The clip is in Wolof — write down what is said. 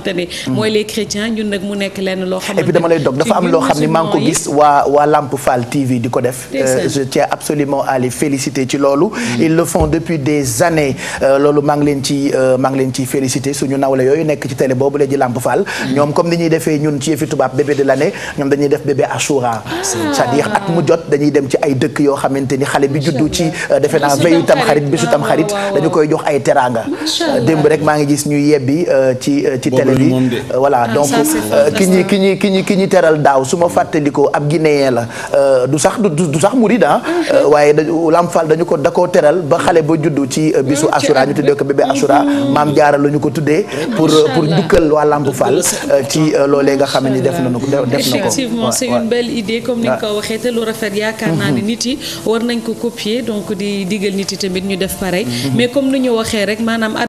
xamante ne mooy les chrétiens ñun nag mu nekk lenn loo xamante et puis dama lay dog dafa am loo xam ni maa ngi ko gis waa waa Lamp Fall TV di ko def je tiens absolument à les féliciter ci loolu ils le font depuis des années loolu maa ngi leen ci maa ngi leen ci féliciter suñu nawle yooyu nekk ci télé boobu la di Lamp Fall ñoom comme ni ñuy defee ñun ci yëfi tubaab bébé de l'année ñoom dañuy def bébé Achoura c'est-à-dire at mu jot dañuy dem ci ay dëkk yoo xamante ni xale bi juddu ci defe naa veyu tam xarit bisu tam xarit dañu koy jox ay teraanga démb rek maa ngi gis ñuy yebbi ci ci télé bi voilà donc ki ñi ki ñi ki ñi ki ñi teral daaw su ma fàttalikoo ab guinéen la du sax du sax murid ah waaye da Lamp Fall dañu ko da koo teral ba xale ba juddu ci bisu Achoura ñu tuddee ko bébé Achoura maam jaara la ñu ko tuddee pour pour njukkal waa Lamp Fall ci loolee nga xam ne def nañu ko def na ko effectivement c'est une belle idée comme ni nga ko waxee te lu rafet yaakaar naa ne nit yi war nañ ko copier donc di digal nit yi tamit ñu def pareil mais comme ni ñu waxee rek maanaam